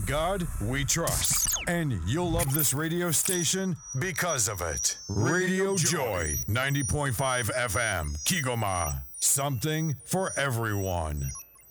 God we trust. And you'll love this radio station because of it. Radio Joy, 90.5 FM, Kigoma. Something for everyone.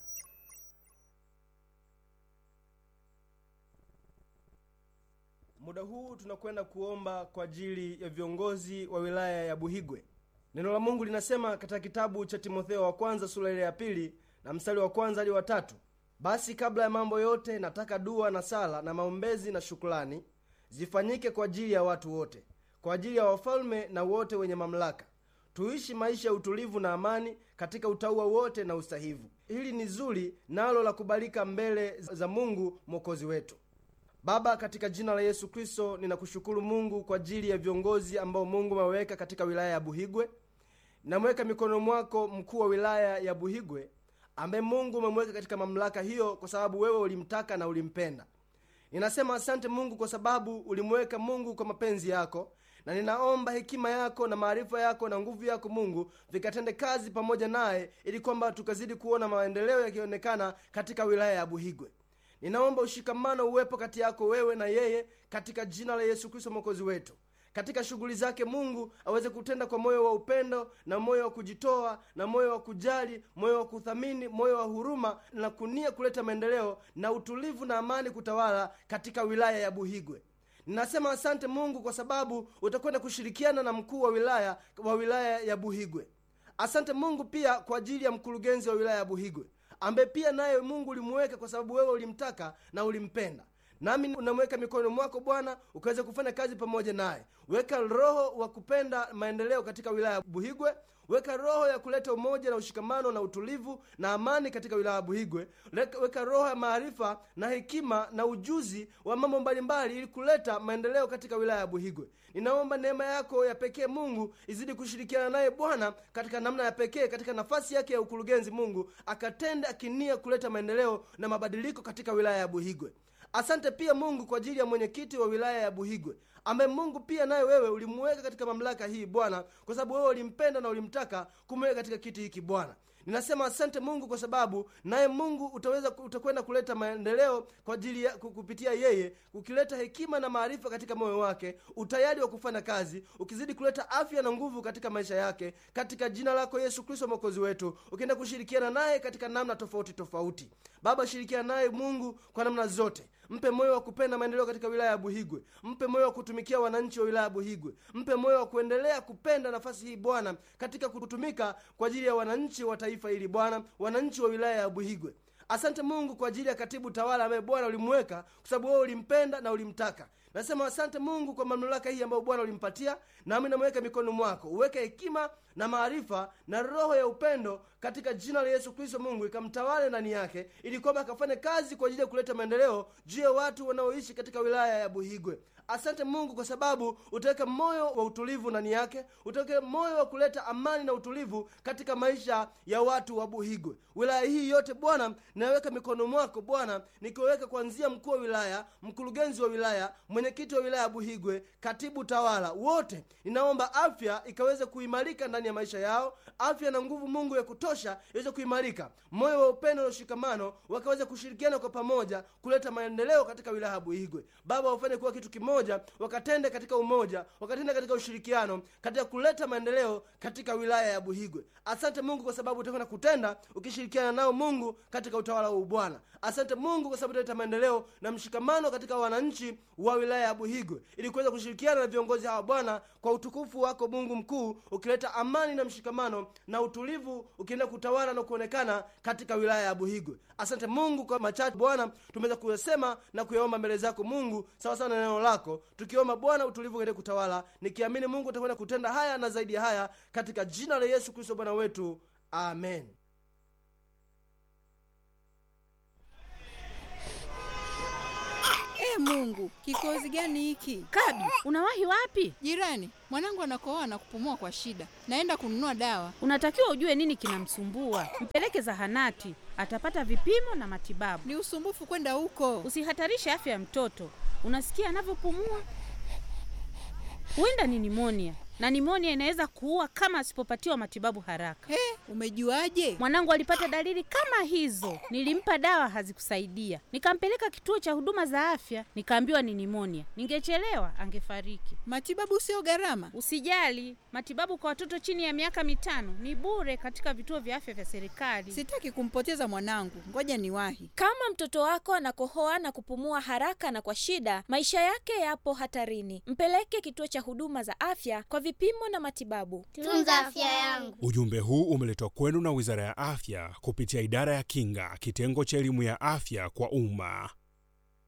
Muda huu tunakwenda kuomba kwa ajili ya viongozi wa wilaya ya Buhigwe. Neno la Mungu linasema katika kitabu cha Timotheo wa kwanza sura ile ya pili na mstari wa kwanza hadi wa tatu basi kabla ya mambo yote nataka dua na sala na maombezi na shukrani zifanyike kwa ajili ya watu wote, kwa ajili ya wafalme na wote wenye mamlaka, tuishi maisha ya utulivu na amani katika utauwa wote na usahivu. Hili ni zuri nalo la kubalika mbele za Mungu mwokozi wetu. Baba, katika jina la Yesu Kristo, ninakushukuru Mungu kwa ajili ya viongozi ambao Mungu ameweka katika wilaya ya Buhigwe. Namweka mikononi mwako mkuu wa wilaya ya Buhigwe ambaye Mungu umemweka katika mamlaka hiyo kwa sababu wewe ulimtaka na ulimpenda. Ninasema asante Mungu kwa sababu ulimweka Mungu kwa mapenzi yako, na ninaomba hekima yako na maarifa yako na nguvu yako Mungu vikatende kazi pamoja naye, ili kwamba tukazidi kuona maendeleo yakionekana katika wilaya ya Buhigwe. Ninaomba ushikamano uwepo kati yako wewe na yeye katika jina la Yesu Kristo mwokozi wetu. Katika shughuli zake Mungu aweze kutenda kwa moyo wa upendo na moyo wa kujitoa na moyo wa kujali, moyo wa kuthamini, moyo wa huruma na kunia kuleta maendeleo na utulivu na amani kutawala katika wilaya ya Buhigwe. Ninasema asante Mungu kwa sababu utakwenda kushirikiana na mkuu wa wilaya wa wilaya ya Buhigwe. Asante Mungu pia kwa ajili ya mkurugenzi wa wilaya ya Buhigwe ambaye pia naye Mungu ulimuweka kwa sababu wewe ulimtaka na ulimpenda. Nami unamweka mikononi mwako Bwana, ukaweza kufanya kazi pamoja naye. Weka roho wa kupenda maendeleo katika wilaya ya Buhigwe. Weka roho ya kuleta umoja na ushikamano na utulivu na amani katika wilaya ya Buhigwe. Weka roho ya maarifa na hekima na ujuzi wa mambo mbalimbali, ili kuleta maendeleo katika wilaya ya Buhigwe. Ninaomba neema yako ya pekee Mungu izidi kushirikiana naye Bwana katika namna ya pekee, katika nafasi yake ya ukurugenzi. Mungu akatende akinia kuleta maendeleo na mabadiliko katika wilaya ya Buhigwe. Asante pia Mungu kwa ajili ya mwenyekiti wa wilaya ya Buhigwe ambaye Mungu pia naye wewe ulimuweka katika mamlaka hii Bwana, kwa sababu wewe ulimpenda na ulimtaka kumweka katika kiti hiki Bwana. Ninasema asante Mungu kwa sababu naye Mungu utaweza utakwenda kuleta maendeleo kwa ajili ya kupitia yeye, ukileta hekima na maarifa katika moyo wake, utayari wa kufanya kazi, ukizidi kuleta afya na nguvu katika maisha yake, katika jina lako Yesu Kristo mwokozi wetu, ukienda kushirikiana naye katika namna tofauti tofauti. Baba, shirikiana naye Mungu kwa namna zote. Mpe moyo wa kupenda maendeleo katika wilaya ya Buhigwe. Mpe moyo wa kutumikia wananchi wa wilaya ya Buhigwe. Mpe moyo wa kuendelea kupenda nafasi hii Bwana, katika kutumika kwa ajili ya wananchi wa taifa hili Bwana, wananchi wa wilaya ya Buhigwe. Asante Mungu kwa ajili ya katibu tawala ambaye Bwana ulimweka kwa sababu wewe ulimpenda na ulimtaka. Nasema asante Mungu kwa mamlaka hii ambayo Bwana ulimpatia, nami namweka mikononi mwako. Uweke hekima na maarifa na roho ya upendo katika jina la Yesu Kristo. Mungu ikamtawale ndani yake, ili kwamba akafanye kazi kwa ajili ya kuleta maendeleo juu ya watu wanaoishi katika wilaya ya Buhigwe. Asante Mungu kwa sababu utaweka moyo wa utulivu ndani yake, utaweka moyo wa kuleta amani na utulivu katika maisha ya watu wa Buhigwe. Wilaya hii yote Bwana naweka mikono mwako Bwana, nikiweka kuanzia mkuu wa wilaya, mkurugenzi wa wilaya, mwenyekiti wa wilaya ya Buhigwe, katibu tawala, wote ninaomba afya ikaweze kuimarika ndani ya maisha yao, afya na nguvu Mungu ya kutosha iweze kuimarika, moyo wa upendo na ushikamano, wakaweza kushirikiana kwa pamoja kuleta maendeleo katika wilaya ya Buhigwe. Baba, wafanye kuwa kitu kimoja, wakatende katika umoja, wakatende katika ushirikiano, katika kuleta maendeleo katika wilaya ya Buhigwe. Asante Mungu kwa sababu utakwenda kutenda ukishirikiana nao Mungu katika utawala wa Bwana. Asante Mungu kwa sababu utaleta maendeleo na mshikamano katika wananchi wa wilaya ya Buhigwe, ili kuweza kushirikiana na viongozi hawa Bwana, kwa utukufu wako Mungu mkuu, ukileta amani na mshikamano na utulivu, ukienda kutawala na kuonekana katika wilaya ya Buhigwe. Asante Mungu kwa machache Bwana tumeweza kuyasema na kuyaomba mbele zako Mungu, sawa sawa na neno lako, tukiomba Bwana utulivu uende kutawala, nikiamini Mungu utakwenda kutenda haya na zaidi ya haya, katika jina la Yesu Kristo Bwana wetu, amen. E Mungu, kikozi gani hiki? Kabi, unawahi wapi? Jirani, mwanangu anakohoa na kupumua kwa shida, naenda kununua dawa. Unatakiwa ujue nini kinamsumbua, mpeleke zahanati, atapata vipimo na matibabu. Ni usumbufu kwenda huko. Usihatarishe afya ya mtoto. Unasikia anavyopumua? Huenda ni nimonia, na nimonia inaweza kuua kama asipopatiwa matibabu haraka. He, umejuaje? Mwanangu alipata dalili kama hizo, nilimpa dawa hazikusaidia, nikampeleka kituo cha huduma za afya, nikaambiwa ni nimonia. Ningechelewa angefariki. Matibabu sio gharama. Usijali, matibabu kwa watoto chini ya miaka mitano ni bure katika vituo vya afya vya serikali. Sitaki kumpoteza mwanangu, ngoja niwahi. Kama mtoto wako anakohoa na kupumua haraka na kwa shida, maisha yake yapo hatarini. Mpeleke kituo cha huduma za afya kwa vipimo na matibabu. Tunza afya yangu. Ujumbe huu umeletwa kwenu na Wizara ya Afya kupitia Idara ya Kinga, kitengo cha elimu ya afya kwa umma.